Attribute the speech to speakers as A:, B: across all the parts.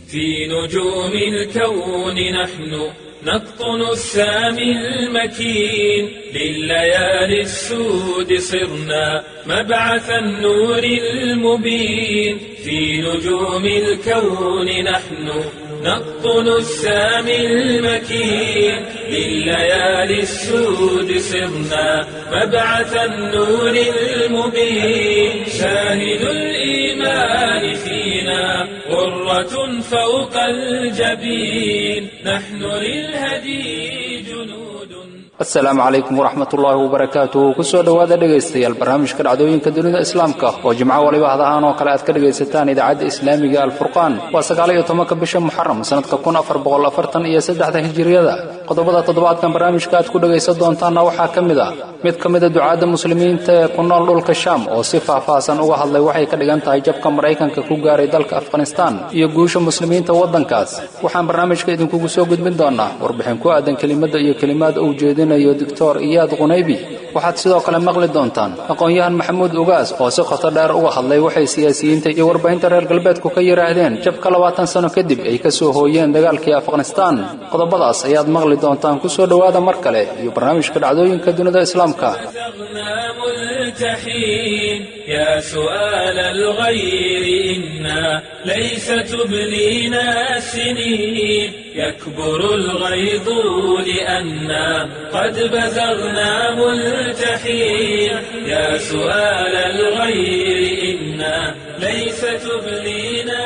A: في نجوم الكون نحن نقطن السامي المكين لليالي السود صرنا مبعث النور المبين في نجوم الكون نحن نقطن السامي المكين لليالي السود صرنا مبعث النور المبين شاهد الإيمان فينا غرة فوق الجبين نحن للهدي جنود
B: asalaamu calaykum waraxmat ullaahi wabarakaatuhu kusoo dhowaada dhegaystayaal barnaamijka dhacdooyinka dunida islaamka oo jimco waliba hadahaan oo kale aad ka dhegaysataan idaacadda islaamiga alfurqaan waa sagaal iyo tobanka bisha muxaram sanadka kun afar boqol afartan iyo saddexda hijiriyada qodobada toddobaadkan barnaamijka aad ku dhegaysan doontaanna waxaa ka mid a mid ka mida ducaadda muslimiinta ee ku nool dhulka shaam oo si faahfaahsan uga hadlay waxay ka dhigan tahay jabka maraykanka ku gaaray dalka afghanistaan iyo guusha muslimiinta waddankaas waxaan barnaamijka idinkugu soo gudbin doonaa warbixin ku aadan kelimadda iyo kelimaad uu jeedinayo doctor iyaad qunaybi waxaad sidoo kale maqli doontaan aqoon-yahan maxamuud ugaas oo si qoto dheer uga hadlay waxay siyaasiyiinta iyo warbaahinta reer galbeedku ka yidhaahdeen jabka labaatan sano kadib ay ka soo hooyeen dagaalkii afghanistaan qodobadaas ayaad maqli doontaan kusoo dhowaada mar kale iyo barnaamijka dhacdooyinka dunida islaamka
A: زغنا ملتحين يا سؤال الغير إنا ليس تبلينا السنين يكبر الغيظ لأنا قد بزغنا ملتحين يا سؤال الغير إنا ليس تبلينا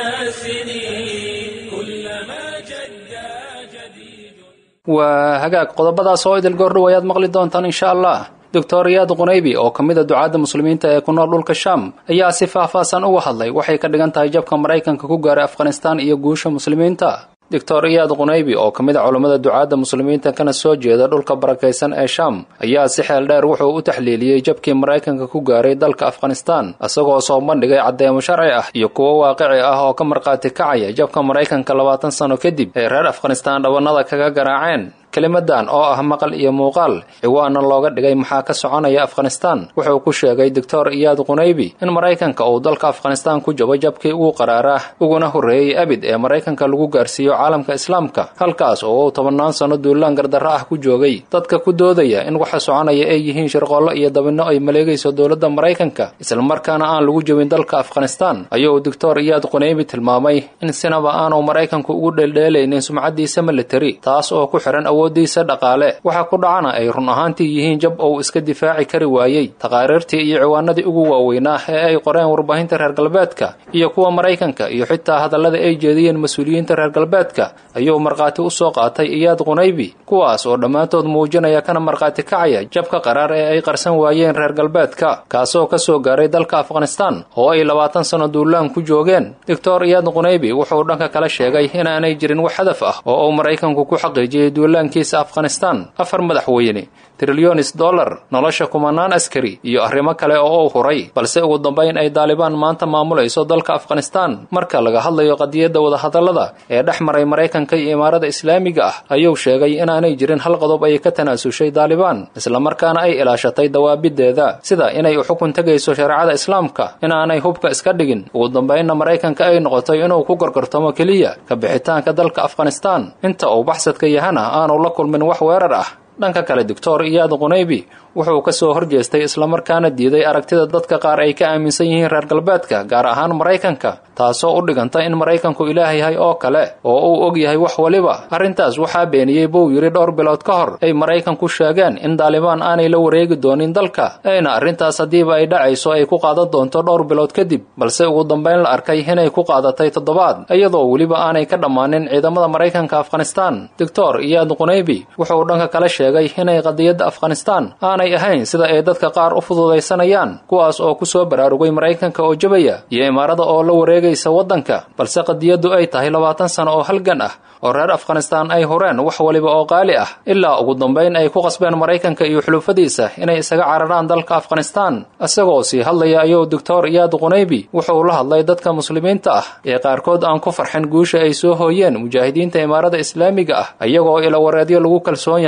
A: السنين كلما جدا جديد
B: waa hagaag qodobadaas oo idil goordhow ayaad maqli doontaan insha allah doctor iyaad qunaybi oo ka mid a ducaadda muslimiinta ee ku nool dhulka shaam ayaa si faahfaahsan uga hadlay waxay ka dhigan tahay jabka maraykanka ku gaaray afghanistaan iyo guusha muslimiinta doctor iyaad qunaybi oo ka mid a culammada ducaadda muslimiinta kana soo jeeda dhulka barakaysan ee shaam ayaa si xeel dheer wuxuu u taxliiliyey jabkii maraykanka ku gaaray dalka afghanistaan isagoo soo bandhigay caddeemo sharci ah iyo kuwo waaqici ah oo ka markhaati kacaya jabka maraykanka labaatan sano kadib ee reer afghanistaan dhabanada kaga garaaceen kelimadan oo ah maqal iyo muuqaal ciwaana looga dhigay maxaa ka soconaya afghanistaan wuxuu ku sheegay doctor iyaad qunaybi in maraykanka uu dalka afghanistaan ku jabo jabkii ugu qaraaraa uguna horreeyey abid ee maraykanka lagu gaarsiiyo caalamka islaamka halkaas oo uu tobannaan sanno duulaan gardarro ah ku joogay dadka ku doodaya in waxa soconaya ay yihiin shirqoollo iyo dabinno ay maleegayso dowladda maraykanka islamarkaana aan lagu jebin dalka afghanistaan ayuu doctor iyaad qunaybi tilmaamay in sinaba aanu maraykanku ugu dheeldheelaynin sumcaddiisa militari taas oo ku xihan diisa dhaqaale waxa ku dhacana ay run ahaantii yihiin jab ou iska difaaci kari waayey taqaariirtii iyo ciwaanadii ugu waaweynaa ee ay qoreen warbaahinta reer galbeedka iyo kuwa maraykanka iyo xitaa hadallada ay jeediyeen mas-uuliyiinta reer galbeedka ayuu markhaati u soo qaatay iyaad qunaybi kuwaas oo dhammaantood muujinaya kana markhaati kacaya jabka qaraar ee ay qarsan waayeen reer galbeedka kaasoo ka soo gaaray dalka afghanistaan oo ay labaatan sanno duulaan ku joogeen doctor iyaad qunaybi wuxuu dhanka kale sheegay inaanay jirin wax hadaf ah oo uu maraykanku ku xaqiijiyey duulaan kiisa afghanistaan afar madaxweyne trilyonis dollar nolosha kumanaan askari iyo arrimo kale oo uu huray balse ugu dambayn ay daalibaan maanta maamulayso dalka afghanistaan marka laga hadlayo qadiyadda wadahadallada ee dhex maray maraykanka iyo imaarada islaamiga ah ayuu sheegay inaanay jirin hal qodob ay ka tanaasushay daalibaan islamarkaana ay ilaashatay dawaabideeda sida inay u xukun tegayso shareecada islaamka inaanay hubka iska dhigin ugu dambaynna maraykanka ay noqotay inuu ku gorgortamo keliya ka bixitaanka dalka afghanistaan inta uu baxsadka yahana aanu la kulmin wax weerar ah dhanka kale doctor iyaad qunaybi wuxuu ka soo horjeestay islamarkaana diiday aragtida dadka qaar ay ka aaminsan yihiin reer galbeedka gaar ahaan maraykanka taasoo u dhiganta in maraykanku ilaah yahay oo kale oo uu og yahay wax waliba arrintaas waxaa beeniyey buu yidhi dhowr bilood ka hor ay maraykanku sheegeen in daalibaan aanay la wareegi doonin dalka ayna arrintaas haddiiba ay dhacayso ay ku qaadan doonto dhowr bilood kadib balse ugu dambayn la arkay inay ku qaadatay toddobaad iyadoo weliba aanay ka dhammaanin ciidamada maraykanka afghanistaan doctor iyaad qunaybi wuxuu dhanka kale sheegay inay qadiyadda afghanistaan aanay ahayn sida ay dadka qaar u fududaysanayaan kuwaas oo ku soo baraarugay maraykanka oo jabaya iyo imaarada oo la wareegaysa waddanka balse qadiyaddu ay tahay labaatan sano oo halgan ah oo reer afghanistaan ay hureen wax waliba oo qaali ah ilaa ugu dambayn ay ku qasbeen maraykanka iyo xulufadiisa inay isaga cararaan dalka afghanistaan isagoo sii hadlaya ayuu doctor iyaad qunaybi wuxuu la hadlay dadka muslimiinta ah ee qaarkood aan ku farxin guusha ay soo hooyeen mujaahidiinta imaarada islaamiga ah iyagoo ilawareedyo lagu kalsoon yahay ka dhiganaya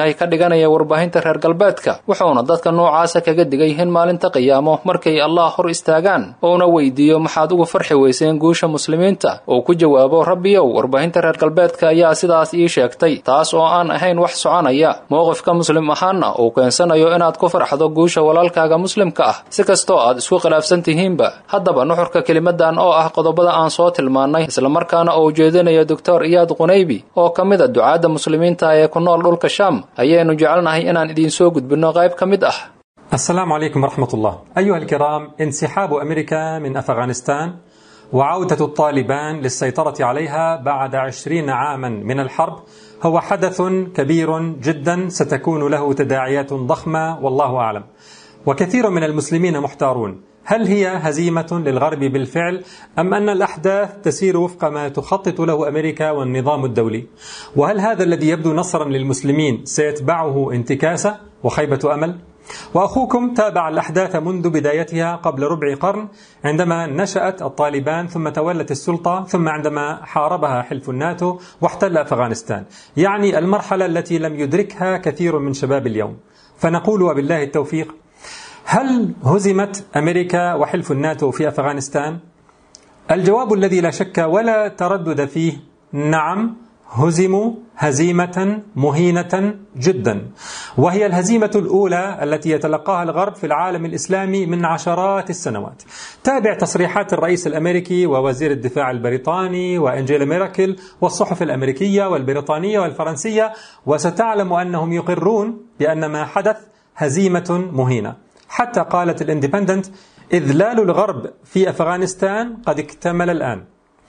B: xiganaya warbaahinta reer galbeedka wuxuuna dadka noocaasa kaga digay in maalinta qiyaamo markay allah hor istaagaan uuna weydiiyo maxaad ugu farxi weyseen guusha muslimiinta uu ku jawaabo rabbiyow warbaahinta reer galbeedka ayaa sidaas ii sheegtay taas oo aan ahayn wax soconaya mowqifka muslim ahaanna uu keensanayo inaad ku farxdo guusha walaalkaaga muslimka ah si kastoo aad isku khilaafsan tihiinba haddaba nuxurka kelimadan oo ah qodobada aan soo tilmaannay islamarkaana uu jeedinayo doctor iyaad qunaybi oo ka mid a ducaadda muslimiinta ee ku nool dhulka shaam ayaynu jecelnahay inaan idiin soo gudbinno qayb ka mid ah
C: السلام عليكم ورحمة الله أيها الكرام انسحاب أمريكا من أفغانستان وعودة الطالبان للسيطرة عليها بعد عشرين عاما من الحرب هو حدث كبير جدا ستكون له تداعيات ضخمة والله أعلم وكثير من المسلمين محتارون هل هي هزيمة للغرب بالفعل أم أن الأحداث تسير وفق ما تخطط له أمريكا والنظام الدولي وهل هذا الذي يبدو نصرا للمسلمين سيتبعه انتكاسة وخيبة أمل؟ واخوكم تابع الاحداث منذ بدايتها قبل ربع قرن عندما نشات الطالبان ثم تولت السلطه ثم عندما حاربها حلف الناتو واحتل افغانستان، يعني المرحله التي لم يدركها كثير من شباب اليوم. فنقول وبالله التوفيق هل هزمت امريكا وحلف الناتو في افغانستان؟ الجواب الذي لا شك ولا تردد فيه نعم هزموا هزيمة مهينة جدا وهي الهزيمة الأولى التي يتلقاها الغرب في العالم الإسلامي من عشرات السنوات تابع تصريحات الرئيس الأمريكي ووزير الدفاع البريطاني وأنجيلا ميراكل والصحف الأمريكية والبريطانية والفرنسية وستعلم أنهم يقرون بأن ما حدث هزيمة مهينة حتى قالت الاندبندنت إذلال الغرب في أفغانستان قد اكتمل الآن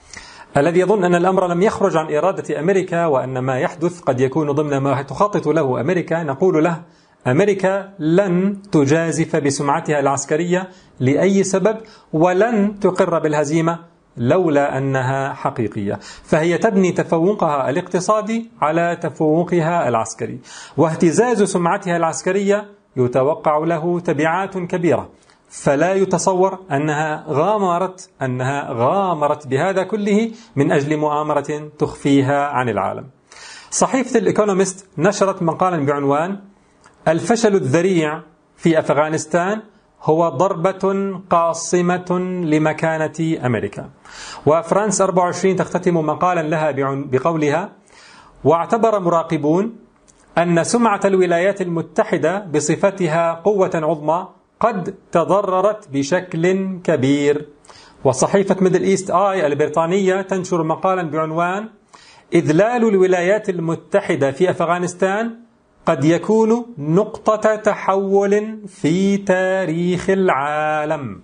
C: الذي يظن أن الأمر لم يخرج عن إرادة أمريكا وأن ما يحدث قد يكون ضمن ما تخطط له أمريكا نقول له أمريكا لن تجازف بسمعتها العسكرية لأي سبب ولن تقر بالهزيمة لولا أنها حقيقية فهي تبني تفوقها الاقتصادي على تفوقها العسكري واهتزاز سمعتها العسكرية يتوقع له تبعات كبيرة فلا يتصور انها غامرت انها غامرت بهذا كله من اجل مؤامره تخفيها عن العالم. صحيفه الايكونومست نشرت مقالا بعنوان الفشل الذريع في افغانستان هو ضربة قاصمة لمكانة أمريكا وفرانس 24 تختتم مقالا لها بقولها واعتبر مراقبون أن سمعة الولايات المتحدة بصفتها قوة عظمى قد تضررت بشكل كبير وصحيفة ميدل إيست آي البريطانية تنشر مقالا بعنوان إذلال الولايات المتحدة في أفغانستان قد يكون نقطة تحول في تاريخ العالم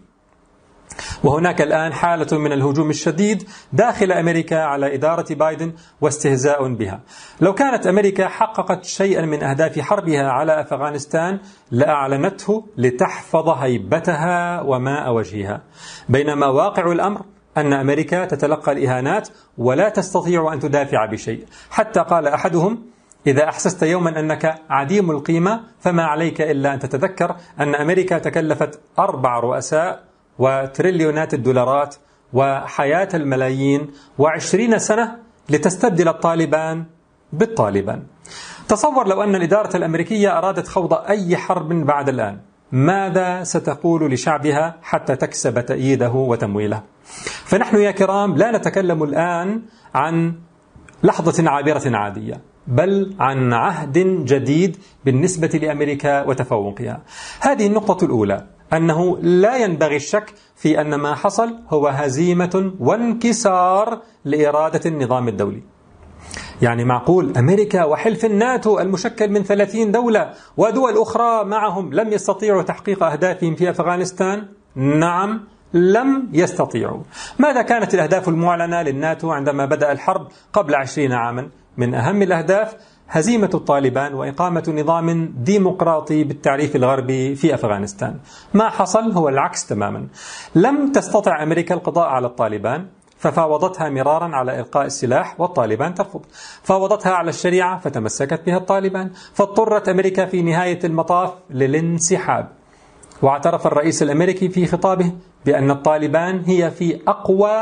C: وهناك الآن حالة من الهجوم الشديد داخل أمريكا على إدارة بايدن واستهزاء بها لو كانت أمريكا حققت شيئا من أهداف حربها على أفغانستان لأعلنته لتحفظ هيبتها وماء وجهها بينما واقع الأمر أن أمريكا تتلقى الإهانات ولا تستطيع أن تدافع بشيء حتى قال أحدهم إذا أحسست يوما أنك عديم القيمة فما عليك إلا أن تتذكر أن أمريكا تكلفت أربع رؤساء وتريليونات الدولارات وحياة الملايين وعشرين سنة لتستبدل الطالبان بالطالبان تصور لو أن الإدارة الأمريكية أرادت خوض أي حرب بعد الآن ماذا ستقول لشعبها حتى تكسب تأييده وتمويله فنحن يا كرام لا نتكلم الآن عن لحظة عابرة عادية بل عن عهد جديد بالنسبة لأمريكا وتفوقها هذه النقطة الأولى أنه لا ينبغي الشك في أن ما حصل هو هزيمة وانكسار لإرادة النظام الدولي يعني معقول أمريكا وحلف الناتو المشكل من 30 دولة ودول أخرى معهم لم يستطيعوا تحقيق أهدافهم في أفغانستان؟ نعم لم يستطيعوا ماذا كانت الأهداف المعلنة للناتو عندما بدأ الحرب قبل عشرين عاما؟ من أهم الأهداف هزيمة الطالبان وإقامة نظام ديمقراطي بالتعريف الغربي في أفغانستان ما حصل هو العكس تماما لم تستطع أمريكا القضاء على الطالبان ففاوضتها مرارا على إلقاء السلاح والطالبان ترفض فاوضتها على الشريعة فتمسكت بها الطالبان فاضطرت أمريكا في نهاية المطاف للانسحاب واعترف الرئيس الامريكي في خطابه بأن الطالبان هي في أقوى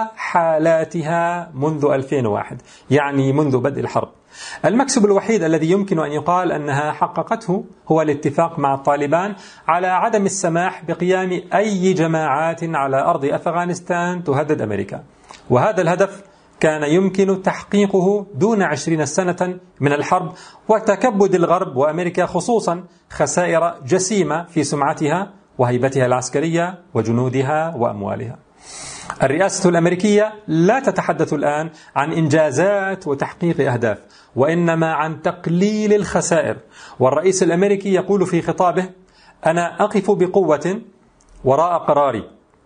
C: حالاتها منذ 2001 يعني منذ بدء الحرب المكسب الوحيد الذي يمكن أن يقال أنها حققته هو الاتفاق مع الطالبان على عدم السماح بقيام أي جماعات على أرض أفغانستان تهدد أمريكا وهذا الهدف كان يمكن تحقيقه دون عشرين سنة من الحرب وتكبد الغرب وأمريكا خصوصا خسائر جسيمة في سمعتها وهيبتها العسكرية وجنودها وأموالها الرئاسة الأمريكية لا تتحدث الآن عن إنجازات وتحقيق أهداف وإنما عن تقليل الخسائر والرئيس الأمريكي يقول في خطابه أنا أقف بقوة وراء قراري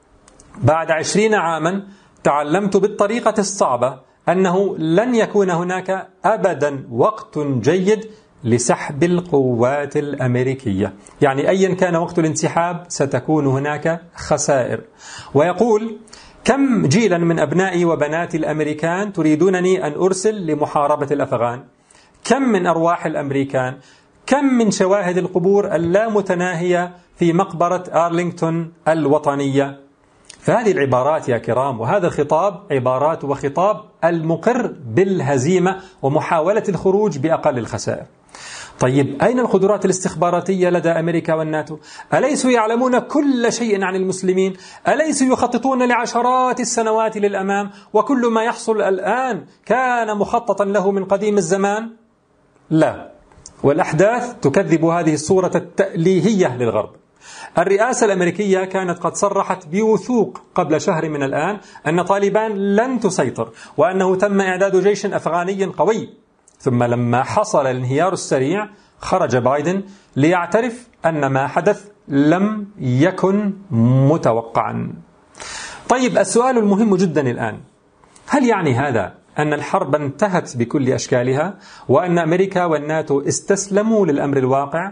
C: بعد عشرين عاما تعلمت بالطريقة الصعبة أنه لن يكون هناك أبدا وقت جيد لسحب القوات الأمريكية يعني أيا كان وقت الانسحاب ستكون هناك خسائر ويقول كم جيلا من أبنائي وبنات الأمريكان تريدونني أن أرسل لمحاربة الأفغان كم من أرواح الأمريكان كم من شواهد القبور اللامتناهية في مقبرة أرلينغتون الوطنية فهذه العبارات يا كرام وهذا الخطاب عبارات وخطاب المقر بالهزيمة ومحاولة الخروج بأقل الخسائر طيب أين القدرات الاستخباراتية لدى أمريكا والناتو؟ أليسوا يعلمون كل شيء عن المسلمين؟ أليسوا يخططون لعشرات السنوات للأمام؟ وكل ما يحصل الآن كان مخططا له من قديم الزمان؟ لا والأحداث تكذب هذه الصورة التأليهية للغرب الرئاسة الأمريكية كانت قد صرحت بوثوق قبل شهر من الآن أن طالبان لن تسيطر وأنه تم إعداد جيش أفغاني قوي ثم لما حصل الانهيار السريع خرج بايدن ليعترف أن ما حدث لم يكن متوقعا طيب السؤال المهم جدا الآن هل يعني هذا أن الحرب انتهت بكل أشكالها وأن أمريكا والناتو استسلموا للأمر الواقع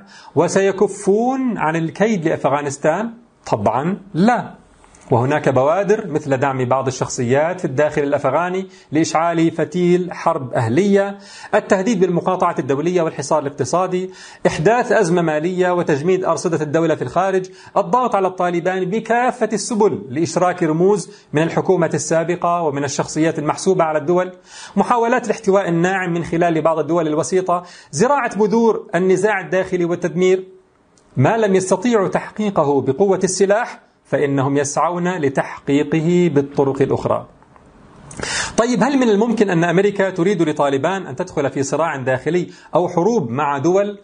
C: وسيكفون عن الكيد لأفغانستان؟ طبعا لا وهناك بوادر مثل دعم بعض الشخصيات في الداخل الافغاني لاشعال فتيل حرب اهليه، التهديد بالمقاطعه الدوليه والحصار الاقتصادي، احداث ازمه ماليه وتجميد ارصده الدوله في الخارج، الضغط على الطالبان بكافه السبل لاشراك رموز من الحكومه السابقه ومن الشخصيات المحسوبه على الدول، محاولات الاحتواء الناعم من خلال بعض الدول الوسيطه، زراعه بذور النزاع الداخلي والتدمير، ما لم يستطيعوا تحقيقه بقوه السلاح فإنهم يسعون لتحقيقه بالطرق الأخرى طيب هل من الممكن أن أمريكا تريد لطالبان أن تدخل في صراع داخلي أو حروب مع دول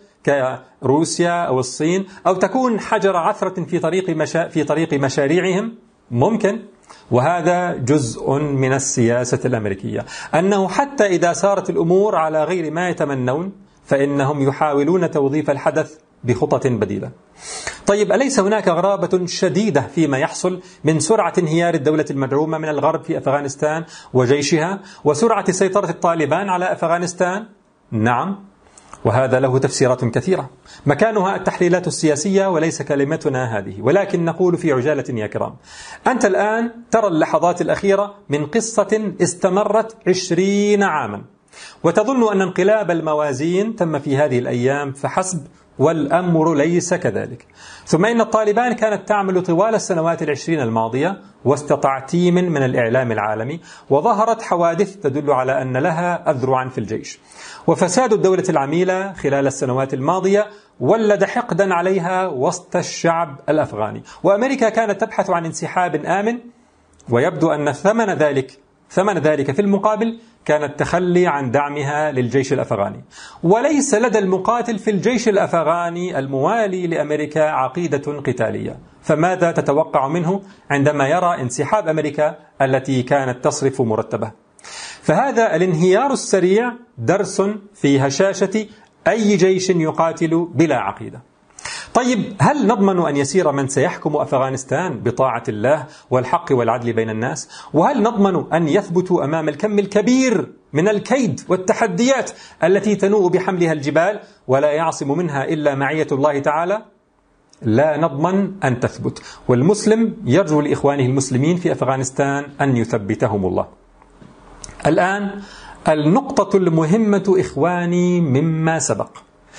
C: كروسيا أو الصين أو تكون حجر عثرة في طريق مشا في طريق مشاريعهم ممكن وهذا جزء من السياسة الأمريكية أنه حتى إذا سارت الأمور على غير ما يتمنون فإنهم يحاولون توظيف الحدث بخطط بديلة طيب أليس هناك غرابة شديدة فيما يحصل من سرعة انهيار الدولة المدعومة من الغرب في أفغانستان وجيشها وسرعة سيطرة الطالبان على أفغانستان؟ نعم وهذا له تفسيرات كثيرة مكانها التحليلات السياسية وليس كلمتنا هذه ولكن نقول في عجالة يا كرام أنت الآن ترى اللحظات الأخيرة من قصة استمرت عشرين عاما وتظن أن انقلاب الموازين تم في هذه الأيام فحسب والأمر ليس كذلك ثم إن الطالبان كانت تعمل طوال السنوات العشرين الماضية وسط تعتيم من الإعلام العالمي وظهرت حوادث تدل على أن لها أذرعا في الجيش وفساد الدولة العميلة خلال السنوات الماضية ولد حقدا عليها وسط الشعب الأفغاني وأمريكا كانت تبحث عن انسحاب آمن ويبدو أن ثمن ذلك ثمن ذلك في المقابل كان التخلي عن دعمها للجيش الافغاني وليس لدى المقاتل في الجيش الافغاني الموالي لامريكا عقيده قتاليه فماذا تتوقع منه عندما يرى انسحاب امريكا التي كانت تصرف مرتبه فهذا الانهيار السريع درس في هشاشه اي جيش يقاتل بلا عقيده طيب هل نضمن ان يسير من سيحكم افغانستان بطاعه الله والحق والعدل بين الناس؟ وهل نضمن ان يثبتوا امام الكم الكبير من الكيد والتحديات التي تنوء بحملها الجبال ولا يعصم منها الا معيه الله تعالى؟ لا نضمن ان تثبت، والمسلم يرجو لاخوانه المسلمين في افغانستان ان يثبتهم الله. الان النقطه المهمه اخواني مما سبق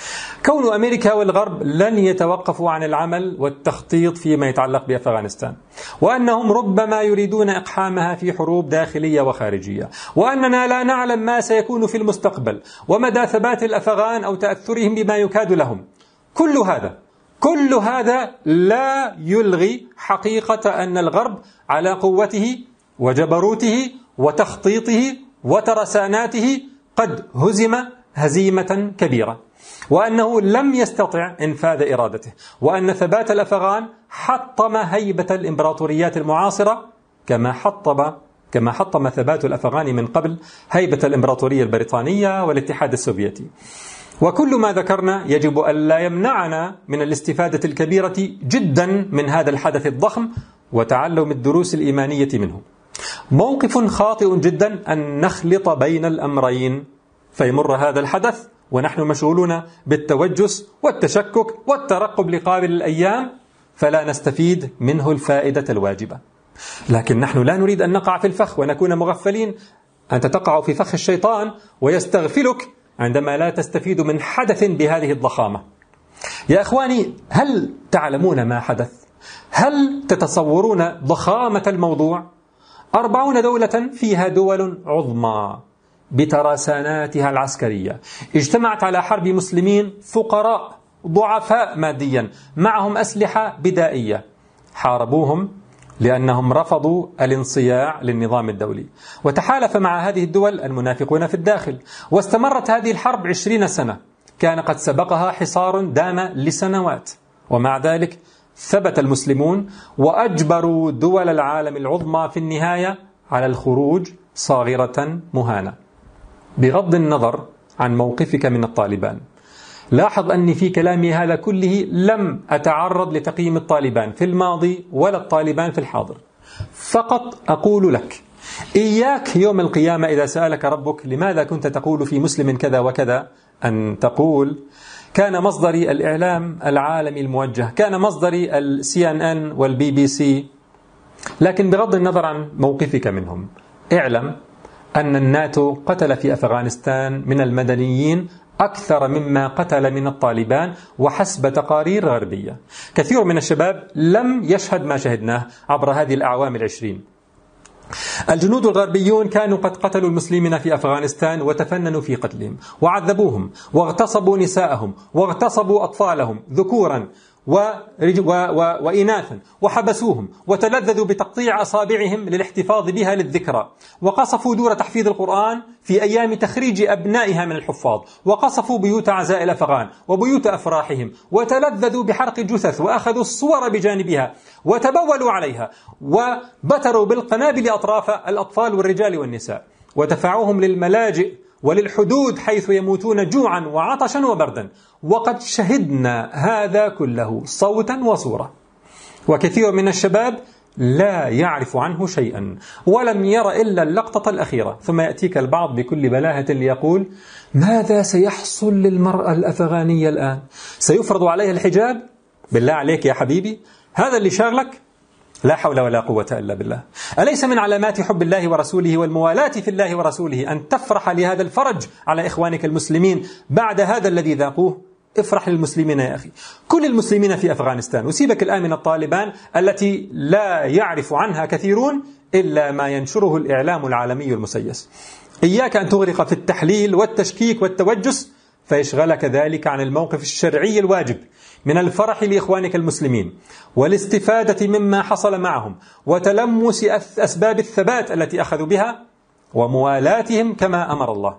C: كون أمريكا والغرب لن يتوقفوا عن العمل والتخطيط فيما يتعلق بأفغانستان وأنهم ربما يريدون إقحامها في حروب داخلية وخارجية وأننا لا نعلم ما سيكون في المستقبل ومدى ثبات الأفغان أو تأثرهم بما يكاد لهم كل هذا كل هذا لا يلغي حقيقة أن الغرب على قوته وجبروته وتخطيطه وترساناته قد هزم هزيمة كبيرة وأنه لم يستطع إنفاذ إرادته وأن ثبات الأفغان حطم هيبة الإمبراطوريات المعاصرة كما حطم كما حطم ثبات الأفغان من قبل هيبة الإمبراطورية البريطانية والاتحاد السوفيتي وكل ما ذكرنا يجب ألا يمنعنا من الاستفادة الكبيرة جدا من هذا الحدث الضخم وتعلم الدروس الإيمانية منه موقف خاطئ جدا أن نخلط بين الأمرين فيمر هذا الحدث ونحن مشغولون بالتوجس والتشكك والترقب لقابل الأيام فلا نستفيد منه الفائدة الواجبة لكن نحن لا نريد أن نقع في الفخ ونكون مغفلين أنت تقع في فخ الشيطان ويستغفلك عندما لا تستفيد من حدث بهذه الضخامة يا إخواني هل تعلمون ما حدث؟ هل تتصورون ضخامة الموضوع؟ أربعون دولة فيها دول عظمى بترساناتها العسكرية اجتمعت على حرب مسلمين فقراء ضعفاء ماديا معهم أسلحة بدائية حاربوهم لأنهم رفضوا الانصياع للنظام الدولي وتحالف مع هذه الدول المنافقون في الداخل واستمرت هذه الحرب عشرين سنة كان قد سبقها حصار دام لسنوات ومع ذلك ثبت المسلمون وأجبروا دول العالم العظمى في النهاية على الخروج صاغرة مهانة بغض النظر عن موقفك من الطالبان لاحظ أني في كلامي هذا كله لم أتعرض لتقييم الطالبان في الماضي ولا الطالبان في الحاضر فقط أقول لك إياك يوم القيامة إذا سألك ربك لماذا كنت تقول في مسلم كذا وكذا أن تقول كان مصدري الإعلام العالمي الموجه كان مصدري السي ان ان والبي بي سي لكن بغض النظر عن موقفك منهم اعلم أن الناتو قتل في أفغانستان من المدنيين أكثر مما قتل من الطالبان وحسب تقارير غربية كثير من الشباب لم يشهد ما شهدناه عبر هذه الأعوام العشرين الجنود الغربيون كانوا قد قتلوا المسلمين في افغانستان وتفننوا في قتلهم وعذبوهم واغتصبوا نساءهم واغتصبوا اطفالهم ذكورا وإناثا وحبسوهم وتلذذوا بتقطيع أصابعهم للاحتفاظ بها للذكرى وقصفوا دور تحفيظ القرآن في أيام تخريج أبنائها من الحفاظ وقصفوا بيوت عزاء الأفغان وبيوت أفراحهم وتلذذوا بحرق الجثث وأخذوا الصور بجانبها وتبولوا عليها وبتروا بالقنابل أطراف الأطفال والرجال والنساء ودفعوهم للملاجئ وللحدود حيث يموتون جوعا وعطشا وبردا وقد شهدنا هذا كله صوتا وصوره وكثير من الشباب لا يعرف عنه شيئا ولم ير الا اللقطه الاخيره ثم ياتيك البعض بكل بلاهه ليقول ماذا سيحصل للمراه الافغانيه الان سيفرض عليها الحجاب بالله عليك يا حبيبي هذا اللي شاغلك لا حول ولا قوة إلا بالله أليس من علامات حب الله ورسوله والموالاة في الله ورسوله أن تفرح لهذا الفرج على إخوانك المسلمين بعد هذا الذي ذاقوه افرح للمسلمين يا أخي كل المسلمين في أفغانستان وسيبك الآن من الطالبان التي لا يعرف عنها كثيرون إلا ما ينشره الإعلام العالمي المسيس إياك أن تغرق في التحليل والتشكيك والتوجس فيشغلك ذلك عن الموقف الشرعي الواجب من الفرح لاخوانك المسلمين والاستفاده مما حصل معهم وتلمس اسباب الثبات التي اخذوا بها وموالاتهم كما امر الله.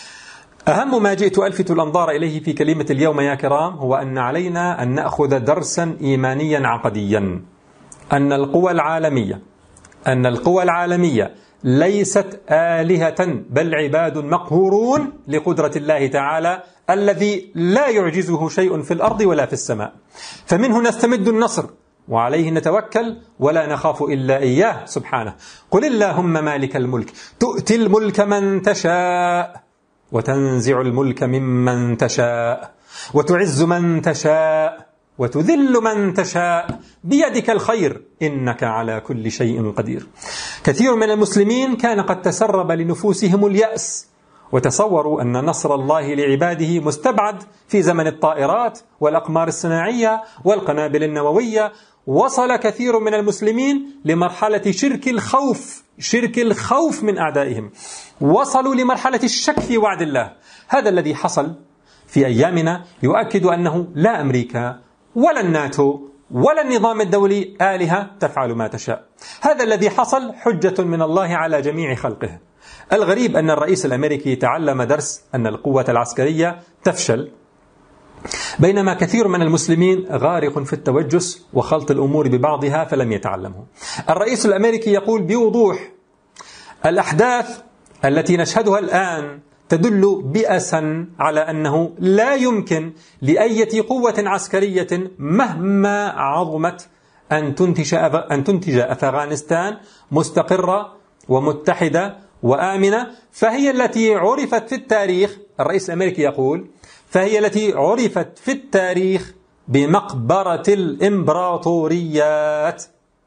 C: اهم ما جئت الفت الانظار اليه في كلمه اليوم يا كرام هو ان علينا ان ناخذ درسا ايمانيا عقديا ان القوى العالميه ان القوى العالميه ليست آلهة بل عباد مقهورون لقدرة الله تعالى الذي لا يعجزه شيء في الأرض ولا في السماء فمنه نستمد النصر وعليه نتوكل ولا نخاف إلا إياه سبحانه قل اللهم مالك الملك تؤتي الملك من تشاء وتنزع الملك ممن تشاء وتعز من تشاء وتذل من تشاء بيدك الخير انك على كل شيء قدير. كثير من المسلمين كان قد تسرب لنفوسهم الياس وتصوروا أن نصر الله لعباده مستبعد في زمن الطائرات والأقمار الصناعية والقنابل النووية وصل كثير من المسلمين لمرحلة شرك الخوف شرك الخوف من أعدائهم وصلوا لمرحلة الشك في وعد الله هذا الذي حصل في أيامنا يؤكد أنه لا أمريكا ولا الناتو ولا النظام الدولي آلهة تفعل ما تشاء هذا الذي حصل حجة من الله على جميع خلقه الغريب أن الرئيس الأمريكي تعلم درس أن القوة العسكرية تفشل بينما كثير من المسلمين غارق في التوجس وخلط الأمور ببعضها فلم يتعلمه الرئيس الأمريكي يقول بوضوح الأحداث التي نشهدها الآن تدل بأسا على أنه لا يمكن لأية قوة عسكرية مهما عظمت أن تنتج أن تنتج أفغانستان مستقرة ومتحدة وآمنة فهي التي عرفت في التاريخ الرئيس الأمريكي يقول فهي التي عرفت في التاريخ بمقبرة الإمبراطوريات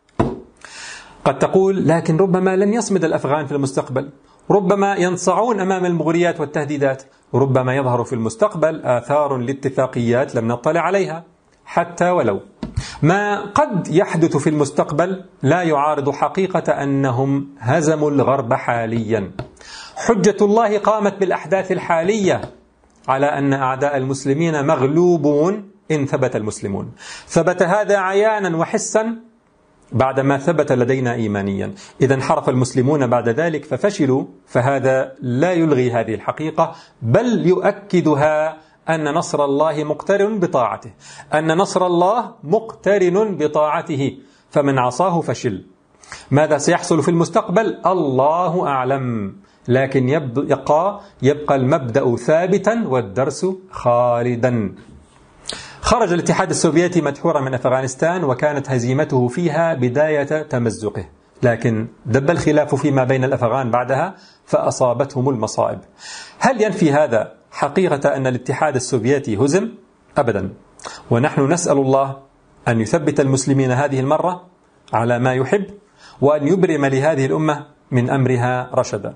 C: قد تقول لكن ربما لن يصمد الأفغان في المستقبل ربما ينصعون امام المغريات والتهديدات ربما يظهر في المستقبل اثار لاتفاقيات لم نطلع عليها حتى ولو ما قد يحدث في المستقبل لا يعارض حقيقه انهم هزموا الغرب حاليا حجه الله قامت بالاحداث الحاليه على ان اعداء المسلمين مغلوبون ان ثبت المسلمون ثبت هذا عيانا وحسا بعدما ثبت لدينا ايمانيا اذا انحرف المسلمون بعد ذلك ففشلوا فهذا لا يلغي هذه الحقيقه بل يؤكدها ان نصر الله مقترن بطاعته ان نصر الله مقترن بطاعته فمن عصاه فشل ماذا سيحصل في المستقبل الله اعلم لكن يبقى يبقى المبدا ثابتا والدرس خالدا خرج الاتحاد السوفيتي مدحورا من افغانستان وكانت هزيمته فيها بدايه تمزقه لكن دب الخلاف فيما بين الافغان بعدها فاصابتهم المصائب هل ينفي هذا حقيقه ان الاتحاد السوفيتي هزم ابدا ونحن نسال الله ان يثبت المسلمين هذه المره على ما يحب وان يبرم لهذه الامه من امرها رشدا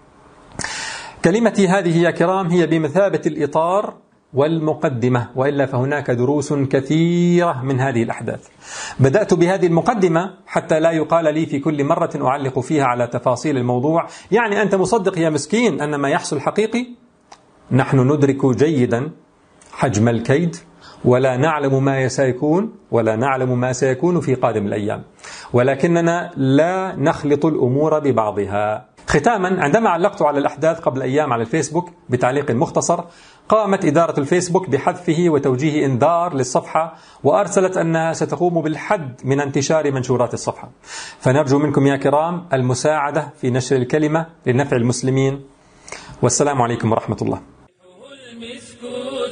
C: كلمتي هذه يا كرام هي بمثابه الاطار والمقدمة وإلا فهناك دروس كثيرة من هذه الأحداث بدأت بهذه المقدمة حتى لا يقال لي في كل مرة أعلق فيها على تفاصيل الموضوع يعني أنت مصدق يا مسكين أن ما يحصل حقيقي نحن ندرك جيدا حجم الكيد ولا نعلم ما سيكون ولا نعلم ما سيكون في قادم الأيام ولكننا لا نخلط الأمور ببعضها ختاما عندما علقت على الأحداث قبل أيام على الفيسبوك بتعليق مختصر قامت إدارة الفيسبوك بحذفه وتوجيه إنذار للصفحة وأرسلت أنها ستقوم بالحد من انتشار منشورات الصفحة فنرجو منكم يا كرام المساعدة في نشر الكلمة لنفع المسلمين والسلام عليكم ورحمة الله
A: المسك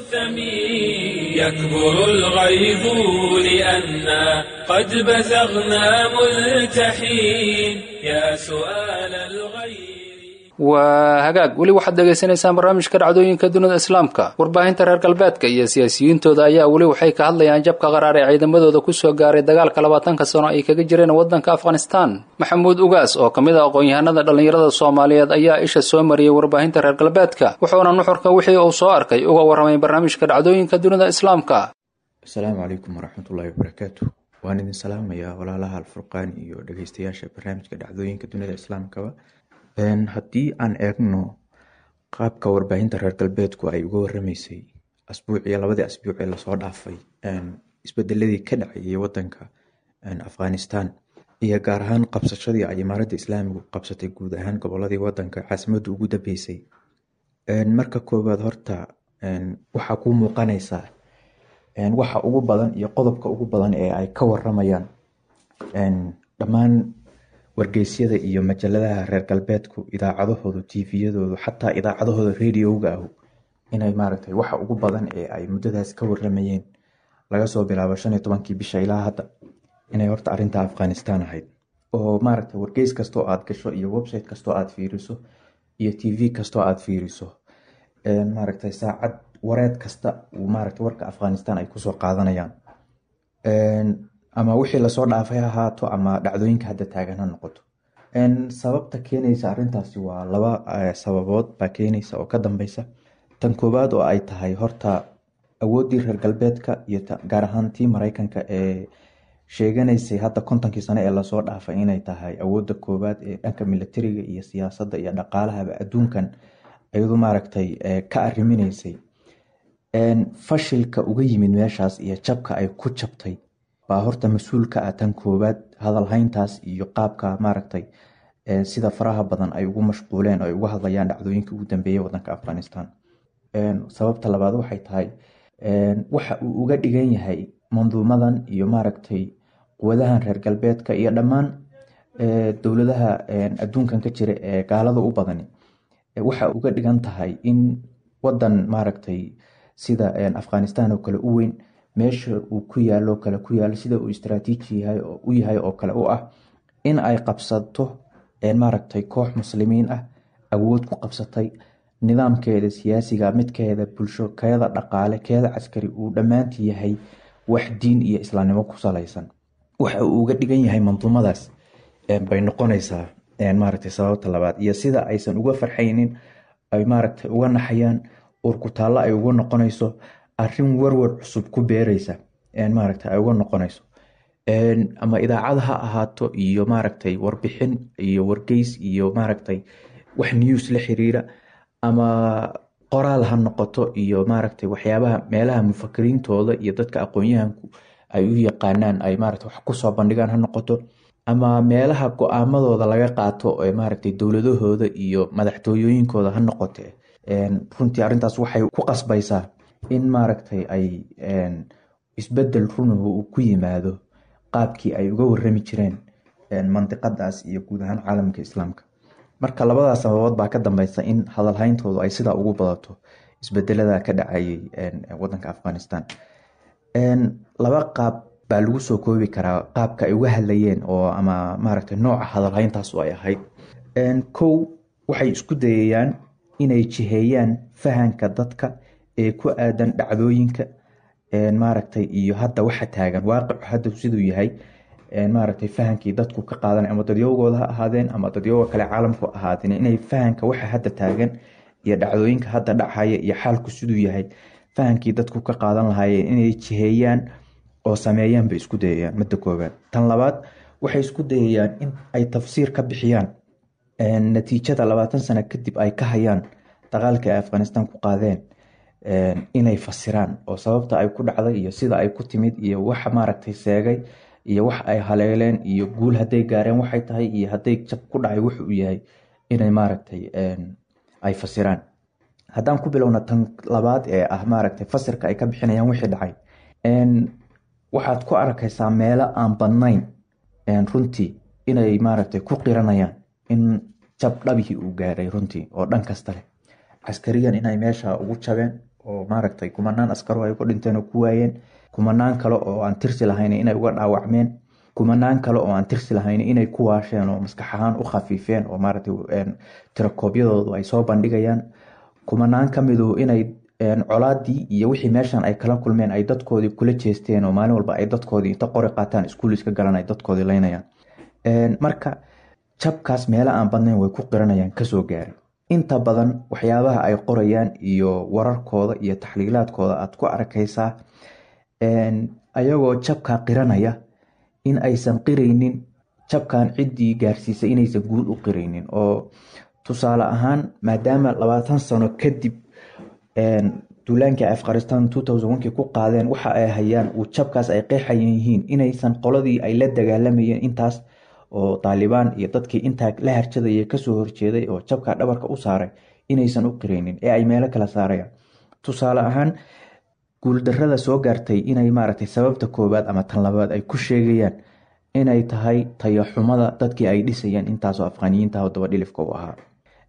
A: الثمين يكبر الغيظ لأنا قد بزغنا ملتحين يا سؤال الغير
B: waa hagaag weli waxaad dhegaysanaysaan barnaamijka dhacdooyinka dunida islaamka warbaahinta reer galbeedka iyo siyaasiyiintooda ayaa weli waxay ka hadlayaan jabka qaraar ee ciidamadooda kusoo gaaray dagaalka labaatanka sano ay kaga jireen waddanka afghanistan maxamuud ugaas oo ka mid a aqoon-yahanada dhallinyarada soomaaliyeed ayaa isha soo mariyey warbaahinta reer galbeedka wuxuuna nuxurka wixii uu soo arkay uga warramay barnaamijka dhacdooyinka dunida islaamka
D: asalaamu calaykum waraxmatullaahi wabarakaatu waan idin salaamayaa walaalaha alfurqaan iyo dhegeystayaasha barnaamijka dhacdooyinka dunida islaamkaba haddii aan eegno qaabka warbaahinta reer galbeedku ay uga warameysay asbuuciyo labadii asbuuc ee lasoo dhaafay isbedeladii ka dhacayay wadanka afghanistan iyo gaar ahaan qabsashadii ay imaaradda islaamigu qabsatay guud ahaan goboladii wadanka caasimadda ugu dambeysay marka koowaad horta waxaa kuu muuqanaysaa waxa ugu badan iyo qodobka ugu badan ee ay ka waramayaan dhammaan wargeysyada iyo majaladaha reer galbeedku idaacadahooda tviyadoodu xataa idaacadahooda radiowga ahu inay maaragtay waxa ugu badan ee ay muddadaas ka waramayeen laga soo bilaabo shan iyo tobankii bisha ilaa hadda inay horta arinta afghanistan ahayd oo maaragtay wargeys kastoo aad gasho iyo website kastoo aad fiiriso iyo tv kastoo aad fiiriso maaragtay saacad wareed kasta uu maaragtay warka afghanistan ay kusoo qaadanayaan ama wixii lasoo dhaafay ha ahaato ama dhacdooyinka hadda taagan ha noqoto sababta keenaysa arintaasi waa laba sababood baa keenaysa oo ka dambeysa tan koowaad oo ay tahay horta awooddii reer galbeedka iyo gaar ahaan tii mareykanka ee sheeganaysay hadda kontonkii sano ee lasoo dhaafay inay tahay awoodda koowaad ee dhanka militariga iyo siyaasadda iyo dhaqaalahaba adduunkan iyadu maaragtay ka ariminaysay fashilka uga yimid meeshaas iyo jabka ay ku jabtay baa horta mas-uul ka ah tan koowaad hadalhayntaas iyo qaabka maaragtay sida faraha badan ay ugu mashquuleen ay uga hadlayaan dhacdooyinka ugu dambeeyay wadanka afghanistan sababta labaad waxay tahay waxa uu uga dhigan yahay manduumadan iyo maaragtay quwadahan reer galbeedka iyo dhammaan dowladaha adduunkan ka jira ee gaalada u badani waxa uga dhigan tahay in wadan maaragtay sida afghanistan oo kale u weyn meesha uu ku yaalo kale ku yaalo sida uu istraatiiji u yahay oo kale u ah in ay qabsato maaragtay koox muslimiin ah awood ku qabsatay nidaamkeeda siyaasiga midkeeda bulsho keeda dhaqaale keeda caskari uu dhammaanti yahay wax diin iyo islaamnimo ku salaysan waxa uu uga dhigan yahay manduumadaas bay noqonaysaa maaragtay sababta labaad iyo sida aysan uga farxaynin ay maaragtay uga naxayaan urkutaallo ay uga noqonayso arin warwar cusub ku beereysa maaragtay ay uga noqonayso ama idaacad ha ahaato iyo maaragtay warbixin iyo wargeys iyo maaragtay wax news la xiriira ama qoraal ha noqoto iyo maaragtay waxyaabaha meelaha mufakiriintooda iyo dadka aqoon-yahanku ay u yaqaanaan ay maaragtay wax kusoo bandhigaan ha noqoto ama meelaha go-aamadooda laga qaato ee maaragtay dowladahooda iyo madaxtooyooyinkooda ha noqote runtii arrintaas waxay ku qasbaysaa in maaragtay ay isbedel runuhu uu ku yimaado qaabkii ay uga warami jireen mandiqadaas iyo guud ahaan caalamka islaamka marka labadaas sababood baa ka dambeysa in hadalhayntoodu ay sidaa ugu badato isbedelada ka dhacayay wadanka afghanistan laba qaab baa lagu soo koobi karaa qaabka ay uga hadlayeen oo ama maaragtay nooca hadalhayntaasu ay ahayd kow waxay isku dayayaan inay jiheeyaan fahanka dadka ee ku aadan dhacdooyinka maaragtay iyo hadda waxa taagan waaqicu hadda siduu yahay maaragtay fahankii dadku ka qaadan ama dadyowgooda ha ahaadeen ama dadyowga kale caalamku ahaadeen inay fahanka waxa hadda taagan iyo dhacdooyinka hadda dhacaya iyo xaalku siduu yahay fahankii dadku ka qaadan lahaayeen inay jiheeyaan oo sameeyaan bay isku dayayaan midda koowaad tan labaad waxay isku dayayaan in ay tafsiir ka bixiyaan natiijada labaatan sano kadib ay ka hayaan dagaalka ay afghanistan ku qaadeen inay fasiraan oo sababta ay ku dhacday iyo sida ay ku timid iyo waxa maaragtay seegay iyo wax ay haleeleen iyo guul hadday gaareen waxay tahay iyo hadday jab ku dhacay wuxuu yahay inay maaragtay ay fasiraan haddaan ku bilowna tan labaad ee ah maaragtay fasirka ay ka bixinayaan wixii dhacay waxaad ku arkaysaa meelo aan badnayn runtii inay maaragtay ku qiranayaan in jab dhabihii uu gaaray runtii oo dhan kasta leh caskariyan inay meesha ugu jabeen oo maaragtay kumanaan askaro ay ku dhinteen oo ku waayeen kumanaan kale oo aan tirsi lahayn inay uga dhaawacmeen kumanaan kale oo aan tirsi lahayn inay ku waasheen oo maskax ahaan u khafiifeen oo maaragtay tirakoobyadoodu ay soo bandhigayaan kumanaan ka midu inay colaadii iyo wixii meeshan ay kala kulmeen ay dadkoodii kula jeesteen oo maalin walba ay dadkoodii inta qori qaataan iskuuliska galan ay dadkoodii leynayaan marka jabkaas meelo aan badnayn way ku qiranayaan kasoo gaaray inta badan waxyaabaha ay qorayaan iyo wararkooda iyo taxliilaadkooda aad ku arkaysaa ayagoo jabkaa qiranaya in aysan qiraynin jabkan ciddii gaarsiisay inaysan guul u qiraynin oo tusaale ahaan maadaama labaatan sano kadib duulaankii afghanistan kii ku qaadeen waxa ay hayaan uu jabkaas ay qeexayan yihiin inaysan qoladii ay la dagaalamayeen intaas oo taalibaan iyo dadkii intaa la harjadaya kasoo horjeeday oo jabka dhabarka u saaray inaysan u qiraynin ee ay meelo kala saarayaan tusaale ahaan guuldarada soo gaartay inay maaragtay sababta koowaad ama tan labaad ay ku sheegayaan inay tahay tayaxumada dadkii ay dhisayeen intaasoo afghaniyiinta oo daba dhilifka u ahaa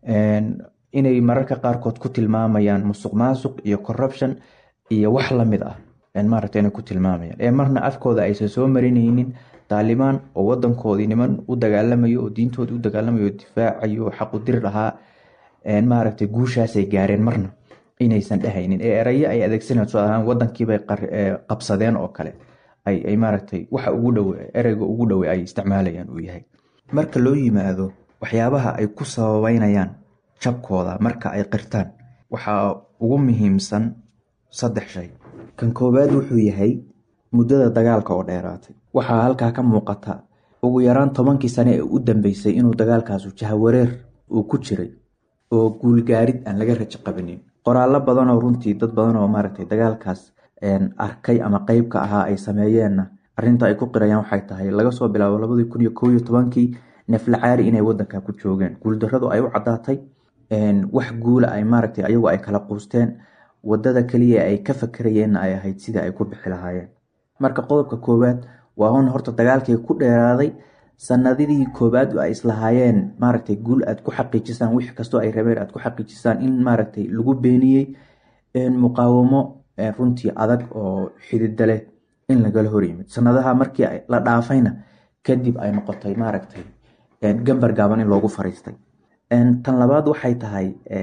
D: inay mararka qaarkood ku tilmaamayaan musuq maasuq iyo corruption iyo wax lamid ah maaragta inay ku tilmaamayaan ee marna afkooda aysan soo marinaynin taalibaan oo wadankoodii niman u dagaalamayo oo diintoodii u dagaalamayo oo difaacayo oo xaqu diri lahaa maaragtay guushaasay gaareen marna inaysan dhehaynin ee erayo ay adeegsanayaan soo ahaan wadankiibay qabsadeen oo kale ay maaragtay waxa ugu dhowe ereyga ugu dhowe ay isticmaalayaan uu yahay marka loo yimaado waxyaabaha ay ku sababeynayaan jabkooda marka ay qirtaan waxaa ugu muhiimsan saddex shay kan koowaad wuxuu yahay muddada dagaalka oo dheeraatay waxaa halkaa ka muuqata ugu yaraan tobankii sane ee u dambeysay inuu dagaalkaasu jahawareer uu ku jiray oo guulgaarid aan laga rajo qabanin qoraallo badanoo runtii dad badan oo maaragtay dagaalkaas arkay ama qeyb ka ahaa ay sameeyeenna arrinta ay ku qirayaan waxay tahay laga soo bilaabo labadii kun iyo kow iyo tobankii neflacaari inay wadanka ku joogeen guuldarradu ay u caddaatay wax guula ay maaragtay ayagu ay kala quusteen wadada keliya ay ka fakerayeenna ay ahayd sidii ay ku bixi lahaayeen marka qodobka koowaad waa un horta dagaalkii ku dheeraaday sanadidii koowaad ay islahaayeen maaragtay guul aad ku xaqiijisaan wix kastoo ay rabeen aad ku xaqiijisaan in maaragtay lagu beeniyey muqaawamo runtii adag oo xidida leh in lagala hor yimid sanadaha markii la dhaafayna kadib ay noqotay maaragtay gambar gaaban in loogu fariistay tan labaad waxay tahay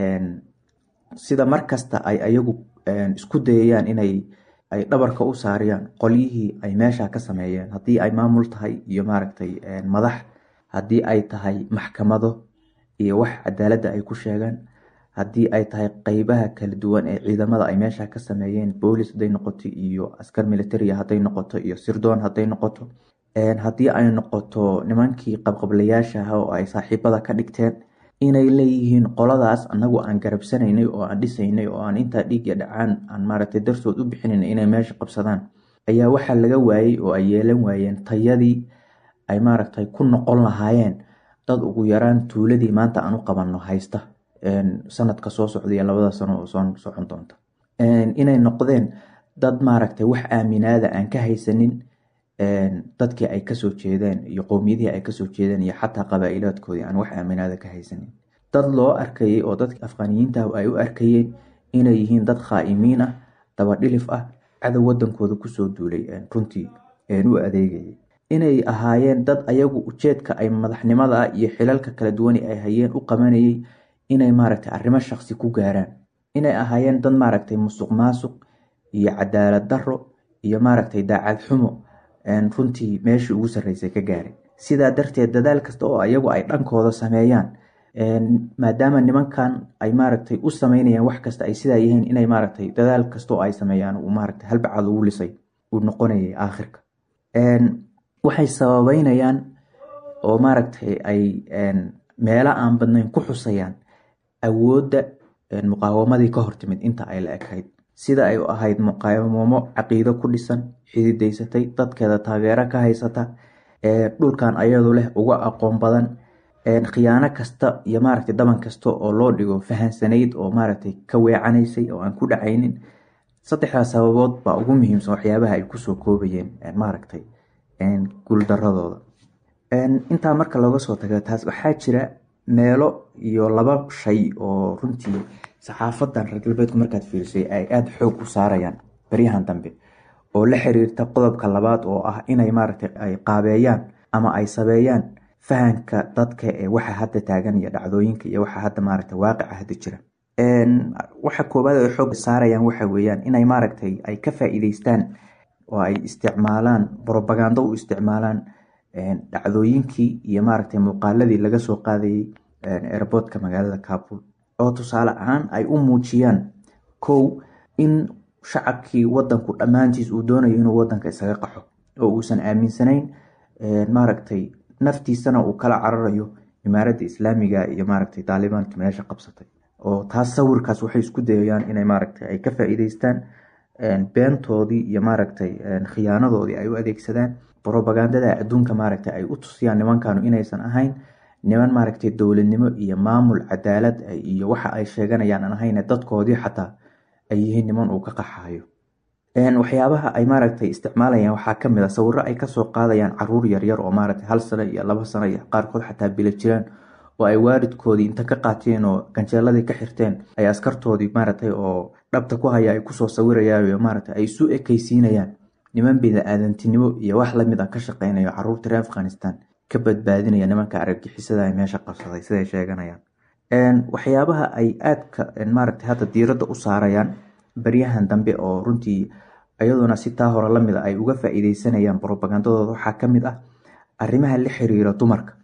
D: sida markasta ay ayagu isku dayayaan inay ay dhabarka u saariyaan qolyihii ay meesha ka sameeyeen haddii ay maamul tahay iyo maaragtay madax haddii ay tahay maxkamado iyo wax cadaaladda ay ku sheegaan haddii ay tahay qeybaha kala duwan ee ciidamada ay meesha ka sameeyeen boolis hadday noqoto iyo askar militaria hadday noqoto iyo sirdoon hadday noqoto haddii ay noqoto nimankii qabqablayaasha ah oo ay saaxiibada ka dhigteen inay leeyihiin qoladaas anagu aan garabsanaynay oo aan dhisaynay oo aan intaa dhiigya dhacaan aan maaragtay dartood u bixinaynay inay meesha qabsadaan ayaa waxaa laga waayey oo ay yeelan waayeen tayadii ay maaragtay ku noqon lahaayeen dad ugu yaraan tuuladii maanta aan u qabanno haysta sanadka soo socda iyo labada sano oo soo socon doonta inay noqdeen dad maaragtay wax aaminaada aan ka haysanin dadkii ay kasoo jeedeen iyo qowmiyadihii ay kasoo jeedeen iyo xataa qabaa-ilaadkoodii aan wax aaminaada ka haysanin dad loo arkayay oo dadka afqaaniyiinta ay u arkayeen inay yihiin dad khaa'imiin ah dabadhilif ah cadow wadankooda kusoo duulay runtii u adeegayay inay ahaayeen dad ayagu ujeedka ay madaxnimada ah iyo xilalka kala duwani ay hayeen u qabanayay inay maaragtay arrimo shaqsi ku gaaraan inay ahaayeen dad maaragtay musuq maasuq iyo cadaalad daro iyo maaragtay daacad xumo runtii meeshii ugu sarreysay ka gaaray sidaa darteed dadaal kasta oo ayagu ay dhankooda sameeyaan maadaama nimankan ay maaragtay u sameynayaan wax kasta ay sidaa yihiin inay maaragtay dadaal kasta oo ay sameeyaan uu maaragtay halbacaad ugu lisay uu noqonayay aakhirka waxay sababeynayaan oo maaragtay ay meelo aan badnayn ku xusayaan awoodda muqaawamadii ka hortimid inta ay la ekayd sida ay ahayd muqaawamo caqiido ku dhisan xididaysatay dadkeeda taageero ka haysata dhulkan ayadu leh uga aqoon badan khiyaano kasta iyo maaragtay daban kasta oo loo dhigo fahansanayd oo maaragtay ka weecanaysay oo aan ku dhacaynin saddexdaas sababood baa ugu muhiimsan waxyaabaha ay kusoo koobayeen maaragtay guuldaradooda intaa marka looga soo taga taas waxaa jira meelo iyo laba shay oo runtii saxaafadan reer galbeedku markaad fiirisay ay aada xoog u saarayaan baryahan dambe oo la xiriirta qodobka labaad oo ah inay maaragtay ay qaabeeyaan ama ay sabeeyaan fahanka dadka ee waxa hadda taagan iyo dhacdooyinka iyo waxa hadda maaragtay waaqica hadda jira waxa koowaad ay xoog saarayaan waxa weeyaan inay maaragtay ay ka faa'iideystaan oo ay isticmaalaan brobagando u isticmaalaan dhacdooyinkii iyo maaragtay muuqaaladii laga soo qaadayay airboodka magaalada kabul oo tusaale ahaan ay u muujiyaan kow in shacabkii wadanku dhammaantiis uu doonayo inuu wadanka isaga qaxo oo uusan aaminsanayn maaragtay naftiisana uu kala cararayo imaaradda islaamiga iyo maaragtay daalibaanka meesha qabsatay oo taas sawirkaas waxay isku dayayaan inay maaragtay ay ka faa'iideystaan beentoodii iyo maaragtay khiyaanadoodii ay u adeegsadaan brobagandada adduunka maaragtay ay u tusiyaan nimankanu inaysan ahayn niman maaragtay dowladnimo iyo maamul cadaalad iyo waxa ay sheeganayaan aan ahayn dadkoodii xataa ay yihiin niman uu ka qaxayo waxyaabaha ay maaragtay isticmaalayaan waxaa kamid a sawiro ay kasoo qaadayaan caruur yaryar oo maaragtay hal sano iyo laba sano iyo qaarkood xataa bila jiraan oo ay waalidkoodii inta ka qaateen oo ganjeeladii ka xirteen ay askartoodii maaragtay oo dhabta ku haya ay kusoo sawirayaan maaragtay ay isu ekeysiinayaan niman bini-aadantinimo iyo wax lamid a ka shaqeynayo caruurta reer afghanistan ka badbaadinaya nimanka argagixisada ay meesha qabsaday siday sheeganayaan waxyaabaha ay aadka maaragtay hadda diiradda u saarayaan baryahan dambe oo runtii iyaduna si taa hore lamid a ay uga faa-iideysanayaan brobagandadooda waxaa kamid ah arrimaha la xiriira dumarka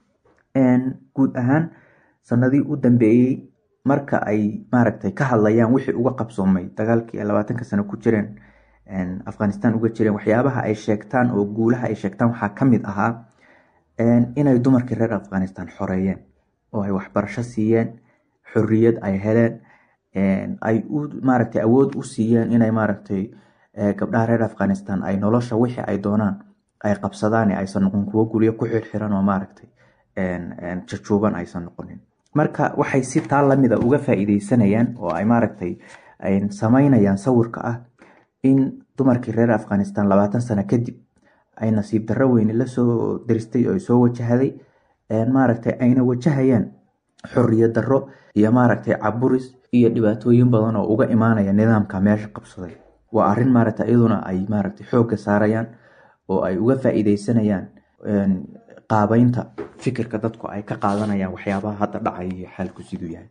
D: guud ahaan sanadii u dambeeyey marka ay maaragtay ka hadlayaan wixii uga qabsoomay dagaalkii ay labaatanka sano ku jireen afghanistan uga jireen waxyaabaha ay sheegtaan oo guulaha ay sheegtaan waxaa ka mid ahaa inay dumarkii reer afghanistan xoreeyeen oo ay waxbarasho siiyeen xorriyad ay heleen ay u maaragtay awood u siiyeen inay maaragtay gabdhaha reer afghanistan ay nolosha wixii ay doonaan ay qabsadaan aysan noqon kuwo guryo ku xirxiran oo maaragtay jajuuban aysan noqonin marka waxay si taa lamida uga faa'iideysanayaan oo ay maaragtay samaynayaan sawirka ah in dumarkii reer afghanistan labaatan sano kadib ay nasiib darro weyne lasoo diristay oo soo wajahday maaragtay ayna wajahayaan xorriyad darro iyo maaragtay caburis iyo dhibaatooyin badan oo uga imaanaya nidaamka meesha qabsaday waa arrin maaragtay iyaduna ay maaragtay xoogga saarayaan oo ay uga faa'iideysanayaan qaabeynta fikirka dadku ay ka qaadanayaan waxyaabaha hadda dhacay iyo xaalku siduu yahay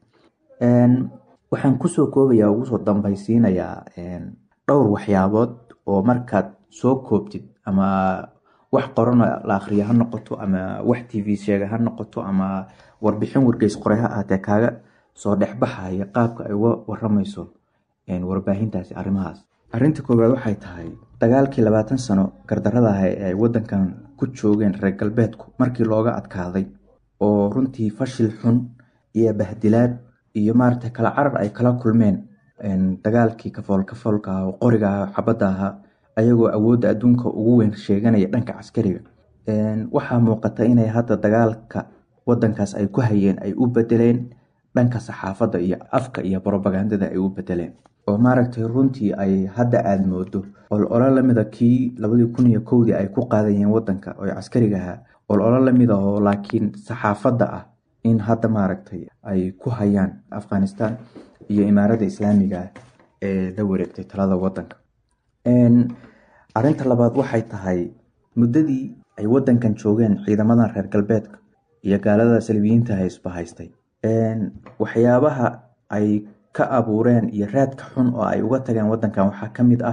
D: waxaan kusoo koobaya ugu soo dambaysiinayaa dhowr waxyaabood oo markaad soo koobtid ama wax qorano la akhriya ha noqoto ama wax t v sheega ha noqoto ama warbixin wargeys qoray ha ahatee kaaga soo dhexbaxaya qaabka ay uga waramayso warbaahintaasi arrimahaas arrinta koowaad waxay tahay dagaalkii labaatan sano gardarada ah ee ay wadankan ku joogeen reer galbeedku markii looga adkaaday oo runtii fashil xun iyo bahdilaad iyo maaragtay kala carar ay kala kulmeen dagaalkii kafool kafoolka ah oo qoriga ah xabadda ahaa ayagoo awoodda adduunka ugu weyn sheeganaya dhanka caskariga waxaa muuqata inay hadda dagaalka wadankaas ay ku hayeen ay u bedeleen dhanka saxaafadda iyo afka iyo brobagandada ay u bedeleen oo maaragtay runtii ay hadda aada moodo ololo lamida kii labadii kun iyo kowdii ay ku qaadayeen wadanka oo caskariga ahaa ololo lamid ah oo laakiin saxaafadda ah in hadda maaragtay ay ku hayaan afghanistan iyo imaaradda islaamiga ah ee la wareegtay talada wadanka arinta labaad waxay tahay muddadii ay wadankan joogeen ciidamadan reer galbeedka iyo gaalada salbiyiinta haysba haystay waxyaabaha ay ka abuureen iyo raadka xun oo ay uga tageen wadankan waxaa ka mid ah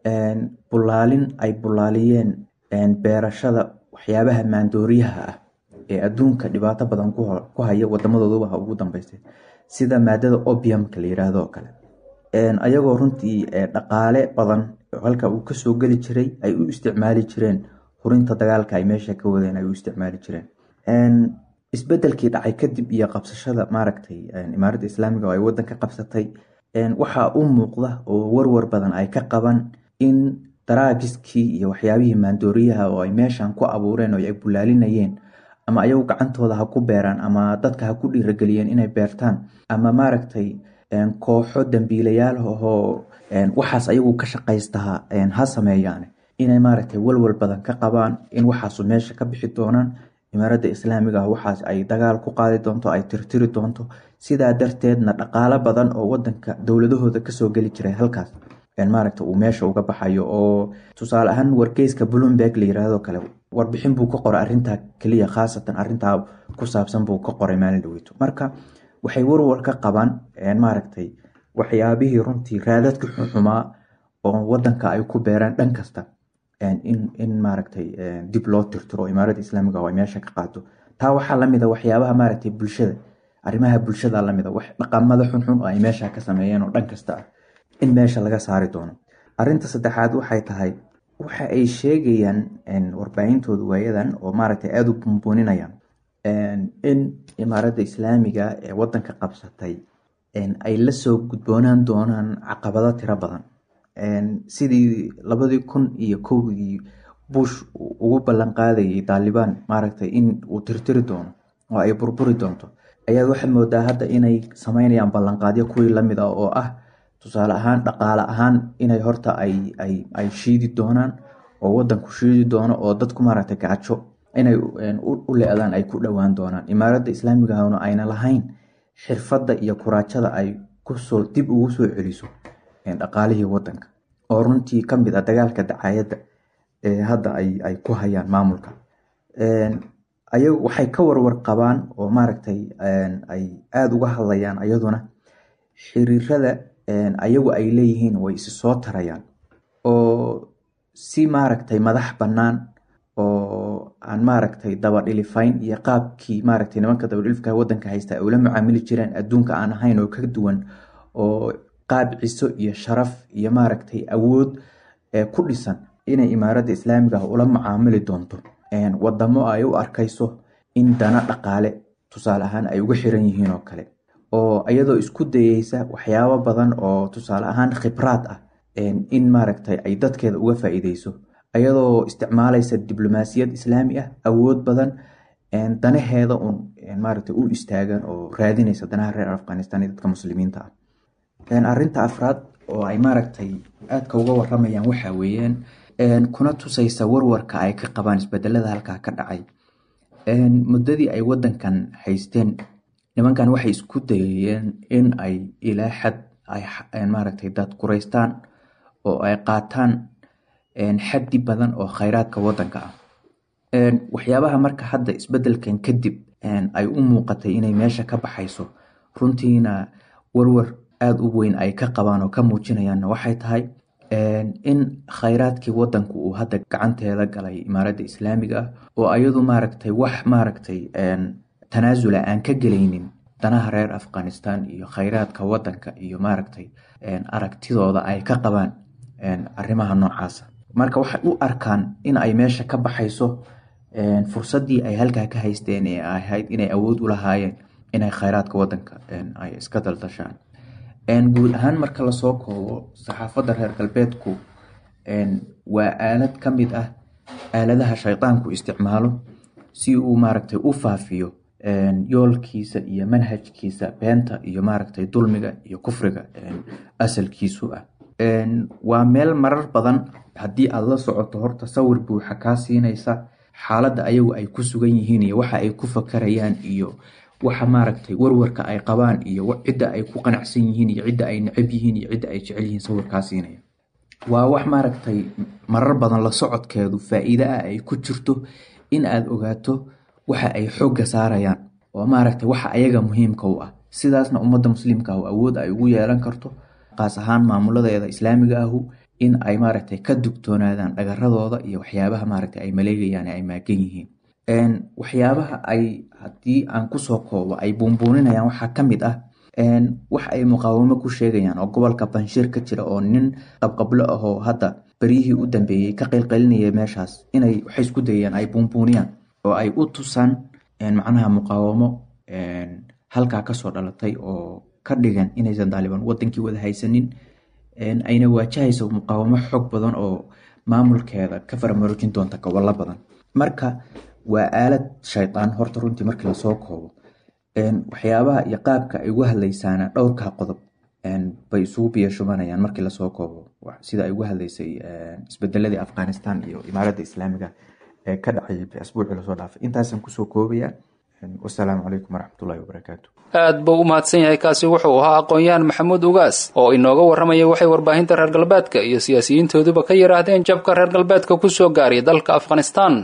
D: bulaalin ay bulaaliyeen beerashada waxyaabaha maandooriyaha ah ee adduunka dhibaato badan ku haya wadamadooduba ugu dambeystay sida maadada obiumka la yiraahdo oo kale ayagoo runtii dhaqaale badan halka uu kasoo geli jiray ay u isticmaali jireen hurinta dagaalka ay meesha ka wadeen ay u isticmaali jireen isbedelkii dhacay kadib iyo qabsashada maaragtay imaaradda islaamiga oo ay wadanka qabsatay waxaa u muuqda oo warwar badan ay ka qaban in daraagiskii iyo waxyaabihii maandooriyaha oo ay meeshan ku abuureen oo ay bulaalinayeen ama ayagu gacantooda ha ku beeraan ama dadka ha ku dhiirageliyeen inay beertaan ama maaragtay kooxo dambiilayaal ahoo waxaas ayagu ka shaqaystaha ha sameeyaan inay maaragtay walwal badan ka qabaan in waxaasu meesha ka bixi doonaan imaaradda islaamiga ah waxaas ay dagaal ku qaadi doonto ay tirtiri doonto sidaa darteedna dhaqaalo badan oo wadanka dowladahooda kasoo geli jiray halkaas maaragta uu meesha uga baxayo oo tusaale ahaan wargeyska bloomberg la yiraahdo kale warbixin buu ka qoray arintaa keliya khaasatan arintaa ku saabsan buu ka qoray maalin dhaweyto marka waxay warwar ka qabaan maaragtay waxyaabihii runtii raadadka xunxumaa oo wadanka ay ku beeraan dhan kasta in maaragtay dib loo tirtiro imaaradda islaamiga oo ay meesha ka qaato taa waxaa lamida waxyaabaha maaragtay bulshada arrimaha bulshada lamida wax dhaqamada xunxun oo ay meesha ka sameeyeen oo dhan kasta ah in meesha laga saari doono arinta saddexaad waxay tahay waxa ay sheegayaan warbaahintooda waayadan oo maaragtay aada u bumbuuninayaan in imaaradda islaamiga ee wadanka qabsatay ay lasoo gudboonaan doonaan caqabado tiro badan sidii labadii kun iyo kowdii bush ugu ballan qaadayay taalibaan maaragtay in uu tirtiri doono oo ay burburi doonto ayaad waxaad moodaa hadda inay sameynayaan ballanqaadyo kuwii lamid ah oo ah tusaale ahaan dhaqaale ahaan inay horta ay shiidi doonaan oo wadanku shiidi doono oo dadku maaragtay gaajo inay u le-daan ay ku dhowaan doonaan imaaradda islaamigahuna ayna lahayn xirfadda iyo kuraajada ay kusoo dib ugu soo celiso dhaqaalihii wadanka oo runtii ka mid ah dagaalka dacaayadda ee hadda ay ku hayaan maamulka ayagu waxay ka warwar qabaan oo maaragtay ay aada uga hadlayaan ayaduna xiriirada ayagu ay leeyihiin way isi soo tarayaan oo si maaragtay madax bannaan oo aan maaragtay dabadhilifayn iyo qaabkii maaragtay nimanka dabadhilifka wadanka haysta ay ula macaamili jireen adduunka aan ahayn oo ka duwan oo qaab ciso iyo sharaf iyo maaragtay awood ku dhisan inay imaaradda islaamiga ah ula macaamili doonto wadamo ay u arkayso in dana dhaqaale tusaale ahaan ay uga xiran yihiin oo kale oo iyadoo isku dayeysa waxyaabo badan oo tusaale ahaan khibraad ah in maaragtay ay dadkeeda uga faa'iideyso iyadoo isticmaalaysa diblomaasiyad islaami ah awood badan danaheeda un maaragtay u istaagan oo raadinaysa danaha reer afghanistan iyo dadka muslimiinta ah arinta afraad oo ay maaragtay aadka uga waramayaan waxa weeyaan kuna tusaysa warwarka ay ka qabaan isbedelada halkaa ka dhacay muddadii ay wadankan haysteen nimankan waxay isku dayayeen in ay ilaa xad ay maaragtay dadkuraystaan oo ay qaataan xaddi badan oo khayraadka wadanka ah waxyaabaha marka hadda isbedelkan kadib ay u muuqatay inay meesha ka baxayso runtiina warwar aada u weyn ay ka qabaan oo ka muujinayaanna waxay tahay in khayraadkii wadanku uu hadda gacanteeda galay imaaradda islaamiga ah oo ayadu maaragtay wax maaragtay tanaasula aan ka gelaynin danaha reer afghanistan iyo khayraadka wadanka iyo maaragtay aragtidooda ay ka qabaan arrimaha noocaasa marka waxay u arkaan in ay meesha ka baxayso fursaddii ay halkaa ka haysteen ee ahayd inay awood u lahaayeen inay khayraadka wadanka ay iska daldashaan guud ahaan marka lasoo koobo saxaafadda reer galbeedku waa aalad ka mid ah aaladaha shaydaanku isticmaalo si uu maaragtay u faafiyo yoolkiisa iyo manhajkiisa beenta iyo maaragtay dulmiga iyo kufriga asalkiisu ah waa meel marar badan haddii aada la socoto horta sawir buuxa kaa siinaysa xaaladda ayagu ay ku sugan yihiin iyo waxa ay ku fakarayaan iyo waxa maaragtay warwarka ay qabaan iyo cidda ay ku qanacsan yihiin iyo cidda ay necab yihiin iyo cidda ay jecel yihiin sawirkaa siinaya waa wax maaragtay marar badan la socodkeedu faa-iide ah ay ku jirto in aada ogaato waxa ay xoogga saarayaan oo maaragtay waxa ayaga muhiimka u ah sidaasna ummadda muslimka ah awood ay ugu yeelan karto qaas ahaan maamuladeeda islaamiga ahu in ay maaragtay ka dugtoonaadaan dhagaradooda iyo waxyaabaha maaragtay ay maleegayaan ay maagan yihiin waxyaabaha ay haddii aan kusoo koobo ay buunbuuninayaan waxaa ka mid ah wax ay muqaawamo ku sheegayaan oo gobolka banshiir ka jira oo nin qabqablo ah oo hadda beryihii u dambeeyey ka qeylqelinaya meeshaas inay waxay isku dayayaan ay buunbuuniyaan oo ay u tusaan macnaha muqaawamo halkaa kasoo dhalatay oo ka dhigan inaysan daaliban wadankii wada haysanin ayna waajahayso muqaawamo xoog badan oo maamulkeeda ka faramaroojin doonta gobollo badan marka waa aalad shaydaan horta runtii markii lasoo koobo waxyaabaha iyo qaabka ay uga hadlaysaana dhowrkaa qodob bay isugu biyashubanayaan markii lasoo koobo sida ay uga hadlaysay isbedeladii afghanistan iyo imaaradda islaamiga ee ka dhacayay asbuucii lasoo dhaafay intaasaan kusoo koobaya wasalaamu calaykum waraxmatullahi wabarakaatu
B: aad buu u mahadsan yahay kaasi wuxuu ahaa aqoon-yahan maxamuud ugaas oo inooga warramaya waxay warbaahinta reer galbeedka iyo siyaasiyiintooduba ka yidhaahdeen jabka reer galbeedka ku soo gaaray dalka afghanistan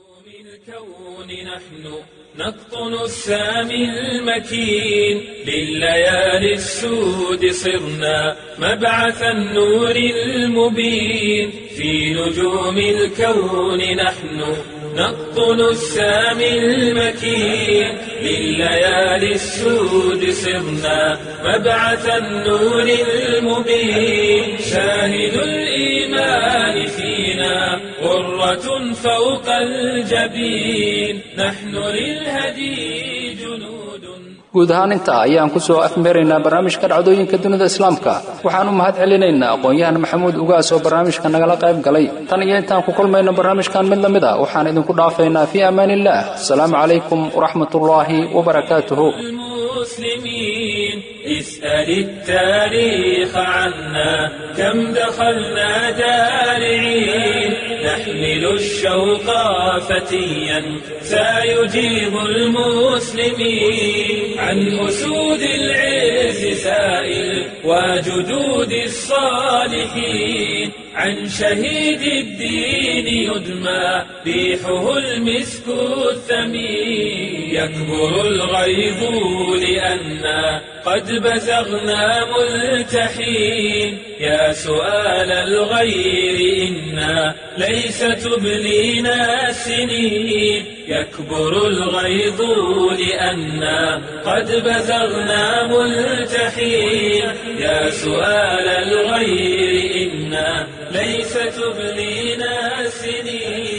A: نقطن السامي المكين لليالي السود صرنا مبعث النور المبين في نجوم الكون نحن نقطن السامي المكين لليالي السود صرنا مبعث النور المبين شاهد الإيمان فينا غرة فوق الجبين نحن للهدي جنود
B: guud ahaan intaa ayaan ku soo afmeeraynaa barnaamijka dhacdooyinka dunida islaamka waxaan u mahad celinaynaa aqoon-yahan maxamuud ugaas oo barnaamijka nagala qayb galay tan iyo intaan ku kulmayno barnaamijkan mid la mid a waxaan idinku dhaafaynaa fii amaan illah asalaamu calaykum waraxmatullaahi wabarakaatuhu
A: المسلمين اسأل التاريخ عنا كم دخلنا دارعين نحمل الشوق فتيا سيجيب المسلمين عن أسود العز سائل وجدود الصالحين عن شهيد الدين يدمى ريحه المسك الثمين يكبر الغيظ لي لأنا قد بزغنا ملتحين يا سؤال الغير إنا ليس تبلينا السنين يكبر الغيظ لأنا قد بزغنا ملتحين يا سؤال الغير إنا ليس تبلينا السنين